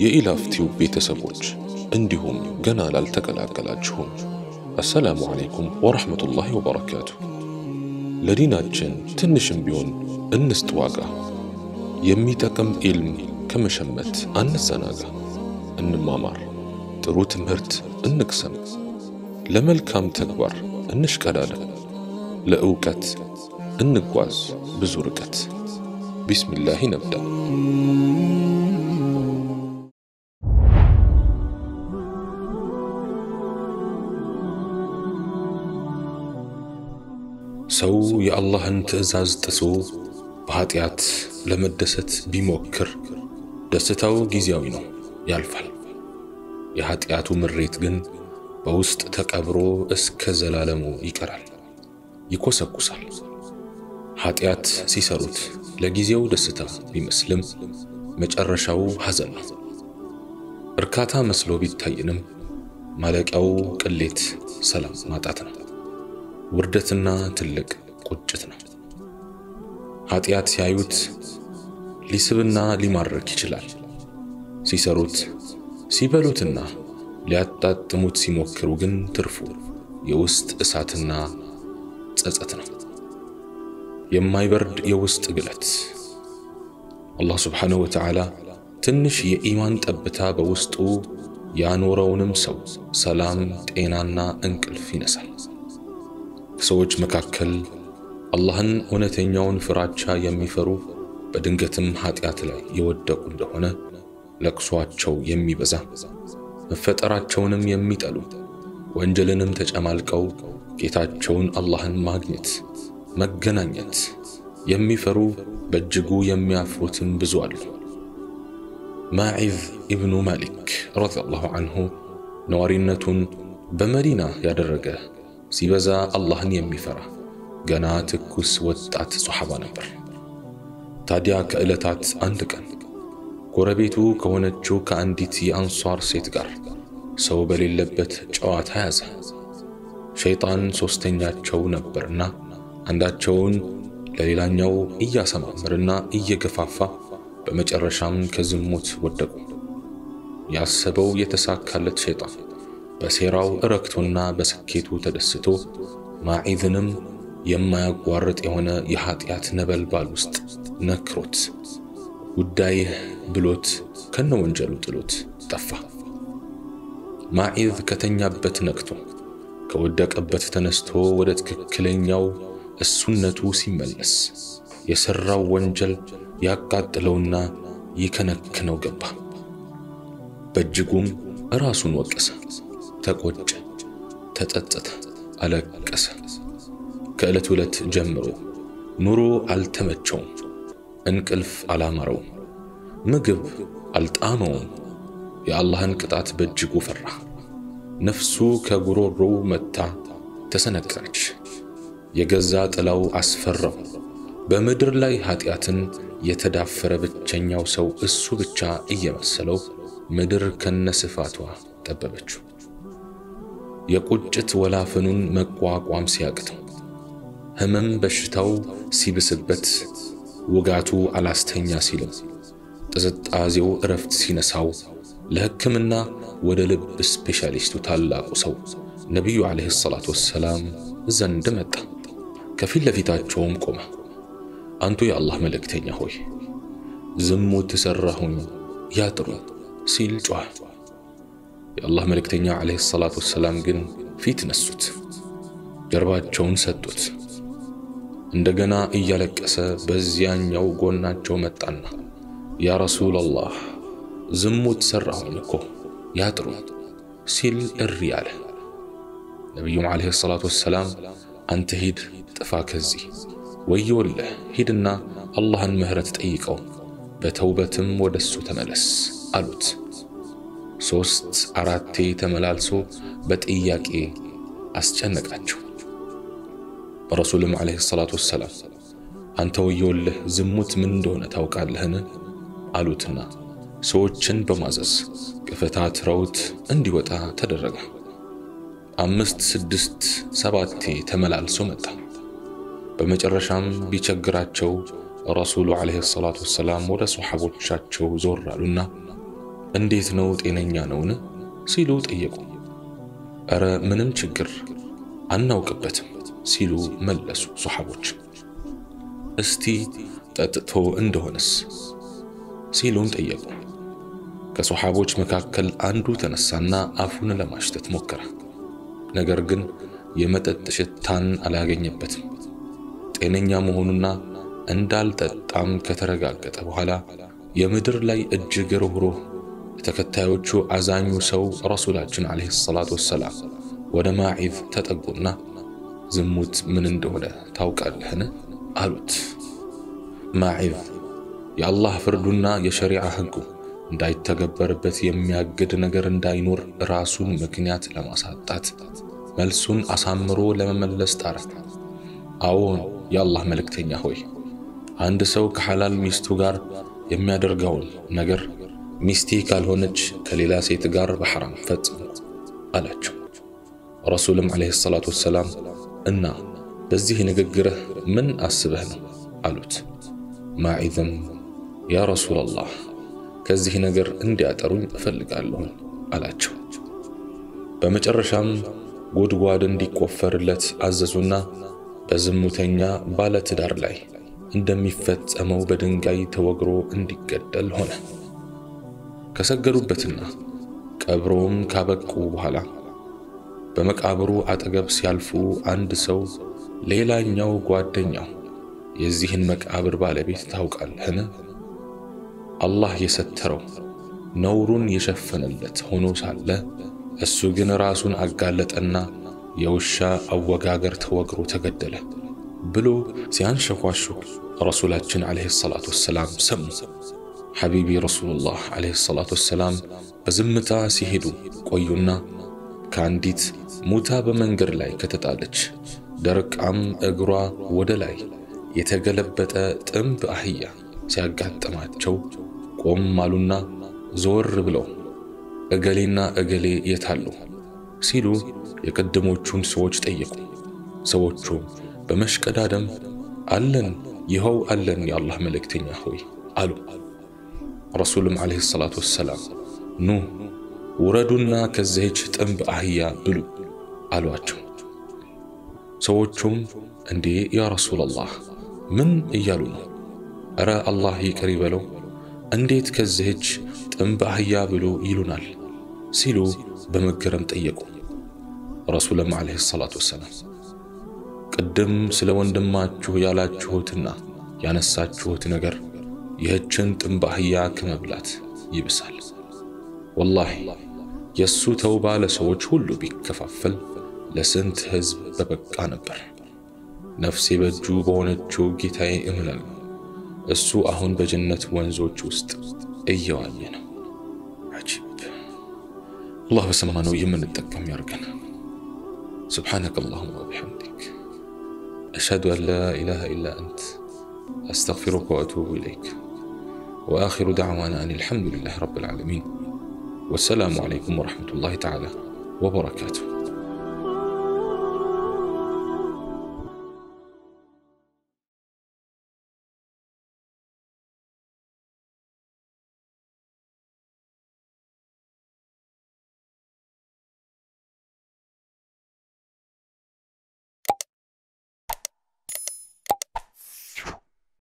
የኢላፍቲው ቤተሰቦች እንዲሁም ገና ላልተቀላቀላችሁም አሰላሙ ዓለይኩም ወረሕመቱላሂ ወበረካቱ። ለዲናችን ትንሽም ቢሆን እንስጥ ዋጋ። የሚጠቅም ኢልም ከመሸመት አንዘናጋ። እንማማር፣ ጥሩ ትምህርት እንቅሰም፣ ለመልካም ተግባር እንሽቀዳደም፣ ለእውቀት እንጓዝ ብዙ ርቀት። ቢስሚላህ ነብዳ። ሰው የአላህን ትዕዛዝ ጥሶ በኀጢአት ለመደሰት ቢሞክር ደስታው ጊዜያዊ ነው፣ ያልፋል። የኀጢአቱ ምሬት ግን በውስጥ ተቀብሮ እስከ ዘላለሙ ይቀራል፣ ይኮሰኩሳል። ኀጢአት ሲሰሩት ለጊዜው ደስታ ቢመስልም መጨረሻው ሐዘን ነው። እርካታ መስሎ ቢታይንም ማለቂያው ቅሌት፣ ሰላም ማጣት ነው። ውርደትና ትልቅ ቁጭት ነው። ኀጢአት ሲያዩት ሊስብና ሊማርክ ይችላል። ሲሰሩት ሲበሉትና ሊያጣጥሙት ሲሞክሩ ግን ትርፉ የውስጥ እሳትና ጸጸት ነው። የማይበርድ የውስጥ ግለት። አላህ ስብሓንሁ ወተዓላ ትንሽ የኢማን ጠብታ በውስጡ ያኖረውንም ሰው ሰላም፣ ጤናና እንቅልፍ ይነሳል። ከሰዎች መካከል አላህን እውነተኛውን ፍራቻ የሚፈሩ በድንገትም ኀጢአት ላይ የወደቁ እንደሆነ ለቅሷቸው የሚበዛ መፈጠራቸውንም የሚጠሉ ወንጀልንም ተጨማልቀው ጌታቸውን አላህን ማግኘት መገናኘት የሚፈሩ በእጅጉ የሚያፍሩትም ብዙ አሉ። ማዒዝ ኢብኑ ማሊክ ረዲየላሁ አንሁ ነዋሪነቱን በመዲና ያደረገ ሲበዛ አላህን የሚፈራ ገና ትኩስ ወጣት ሶሓባ ነበር። ታዲያ ከዕለታት አንድ ቀን ጎረቤቱ ከሆነችው ከአንዲት የአንሷር ሴት ጋር ሰው በሌለበት ጨዋታ ያዘ። ሸይጣን ሦስተኛቸው ነበርና አንዳቸውን ለሌላኛው እያሰማምርና እየገፋፋ በመጨረሻም ከዝሙት ወደቁ። ያሰበው የተሳካለት ሸይጣን በሴራው እረክቶና በስኬቱ ተደስቶ ማዒዝንም የማያቋርጥ የሆነ የኀጢአት ነበልባል ውስጥ ነክሮት ጉዳይህ ብሎት ከነ ወንጀሉ ጥሎት ጠፋ። ማዒዝ ከተኛበት ነቅቶ ከወደቀበት ተነስቶ ወደ ትክክለኛው እሱነቱ ሲመለስ የሠራው ወንጀል ያቃጥለውና ይከነክነው ገባ። በእጅጉም ራሱን ወቀሰ፣ ተቆጨ፣ ተጸጸተ፣ አለቀሰ። ከዕለት ዕለት ጀምሮ ኑሮ አልተመቸውም፣ እንቅልፍ አላማረውም፣ ምግብ አልጣመውም። የአላህን ቅጣት በእጅጉ ፈራ። ነፍሱ ከጉሮሮው መታ ተሰነቀረች። የገዛ ጥላው አስፈራው። በምድር ላይ ኀጢአትን የተዳፈረ ብቸኛው ሰው እሱ ብቻ እየመሰለው ምድር ከነስፋቷ ጠበበችው። የቁጭት ወላፈኑን መቋቋም ሲያቅተው፣ ሕመም በሽታው ሲብስበት፣ ውጋቱ አላስተኛ ሲለው፣ ጥዝጣዜው እረፍት ሲነሳው ለሕክምና ወደ ልብ ስፔሻሊስቱ ታላቁ ሰው ነቢዩ ዓለይሂ ሰላቱ ወሰላም ዘንድ መጣ። ከፊት ለፊታቸውም ቆመ። አንቱ የአላህ መልእክተኛ ሆይ ዝሙት ሠራሁኝ ያጥሩኝ ሲል ጮኸ። የአላህ መልእክተኛ ዓለይሂ ሰላቱ ወሰላም ግን ፊት ነሱት፣ ጀርባቸውን ሰጡት። እንደገና እያለቀሰ በዚያኛው ጎናቸው መጣና ያ ረሱለላህ ዝሙት ሠራሁኝ እኮ ያጥሩኝ ሲል እሪ አለ። ነቢዩም ዓለይሂ ሰላቱ ወሰላም አንተ ሂድ ጥፋ ከዚህ ወዮልህ፣ ሂድና አላህን ምሕረት ጠይቀው በተውበትም ወደ እሱ ተመለስ አሉት። ሦስት አራቴ ተመላልሶ በጥያቄ አስጨነቃቸው። ረሱልም ዓለይሂ ሰላቱ ወሰላም አንተ ወዮልህ ዝሙት ምን እንደሆነ ታውቃለህን? አሉትና ሰዎችን በማዘዝ ገፈታትረውት እንዲወጣ ተደረገ። አምስት ስድስት ሰባቴ ተመላልሶ መጣ። በመጨረሻም ቢቸግራቸው ረሱሉ ዓለይሂ ሰላቱ ወሰላም ወደ ሰሓቦቻቸው ዞር አሉና እንዴት ነው ጤነኛ ነውን? ሲሉ ጠየቁ። እረ ምንም ችግር አናውቅበትም ሲሉ መለሱ ሶሓቦች። እስቲ ጠጥቶ እንደሆነስ ሲሉም ጠየቁ። ከሶሓቦች መካከል አንዱ ተነሳና አፉን ለማሽተት ሞከረ። ነገር ግን የመጠጥ ሽታን አላገኘበትም። ጤነኛ መሆኑና እንዳልጠጣም ከተረጋገጠ በኋላ የምድር ላይ እጅግ ሩህሩህ ተከታዮቹ አዛኙ ሰው ረሱላችን ዓለይሂ ሰላቱ ወሰላም ወደ ማዒዝ ተጠጉና ዝሙት ምን እንደሆነ ታውቃለህን? አሉት። ማዒዝ የአላህ ፍርዱና የሸሪዓ ሕጉ እንዳይተገበርበት የሚያግድ ነገር እንዳይኖር ራሱን ምክንያት ለማሳጣት መልሱን አሳምሮ ለመመለስ ጣረ። አዎን የአላህ መልእክተኛ ሆይ አንድ ሰው ከሐላል ሚስቱ ጋር የሚያደርገውን ነገር ሚስቴ ካልሆነች ከሌላ ሴት ጋር በሐራም ፈጽሙ አላቸው። ረሱልም ዓለይሂ ሰላቱ ወሰላም እና በዚህ ንግግርህ ምን አስበህ ነው አሉት። ማዒዝም ያ ረሱላላህ ከዚህ ነገር እንዲያጠሩኝ እፈልጋለሁን አላቸው። በመጨረሻም ጉድጓድ እንዲቆፈርለት አዘዙና በዝሙተኛ ባለትዳር ላይ እንደሚፈጸመው በድንጋይ ተወግሮ እንዲገደል ሆነ። ከሰገዱበትና ቀብሮም ካበቁ በኋላ በመቃብሩ አጠገብ ሲያልፉ አንድ ሰው ሌላኛው ጓደኛው የዚህን መቃብር ባለቤት ታውቃለህን? አላህ የሰተረው ነውሩን የሸፈነለት ሆኖ ሳለ እሱ ግን ራሱን አጋለጠና የውሻ አወጋገር ተወግሮ ተገደለ ብሎ ሲያንሸኳሹ ረሱላችን ዓለይሂ ሰላቱ ወሰላም ሰሙ። ሐቢቢ ረሱሉላህ ዓለይሂ ሰላቱ ወሰላም በዝምታ ሲሄዱ ቆዩና ከአንዲት ሙታ በመንገድ ላይ ከተጣለች ደርቃም እግሯ ወደ ላይ የተገለበጠ ጥንብ አህያ ሲያጋጥማቸው ቆም አሉና ዞር ብለው እገሌና እገሌ የታሉ ሲሉ የቀደሞቹን ሰዎች ጠየቁ። ሰዎቹም በመሽቀዳደም አለን፣ ይኸው አለን የአላህ መልእክተኛ ሆይ አሉ። ረሱልም ዓለይሂ ሰላቱ ወሰላም ኑ ውረዱና ከዚህች ጥንብ አህያ ብሉ አሏቸው። ሰዎቹም እንዴ ያ ረሱላላህ ምን እያሉ ነው? እረ አላህ ይቅር ይበለው እንዴት ከዚህች ጥንብ አህያ ብሉ ይሉናል? ሲሉ በመገረም ጠየቁ። ረሱልም ዓለይሂ ሰላቱ ወሰላም ቅድም ስለ ወንድማችሁ ያላችሁትና ያነሳችሁት ነገር ይህችን ጥንብ አህያ ከመብላት ይብሳል። ወላሂ የእሱ ተውባ ለሰዎች ሁሉ ቢከፋፈል ለስንት ሕዝብ በበቃ ነበር። ነፍሴ በእጁ በሆነችው ጌታዬ እምላለሁ፣ እሱ አሁን በጀነት ወንዞች ውስጥ እየዋኘ ነው። አጂብ! አላህ በሰማነው የምንጠቀም ያርገን። سبحانك اللهم وبحمدك أشهد أن لا إله إلا أنت أستغفرك وأتوب إليك وآخر دعوانا أن الحمد لله رب العالمين والسلام عليكم ورحمة الله تعالى وبركاته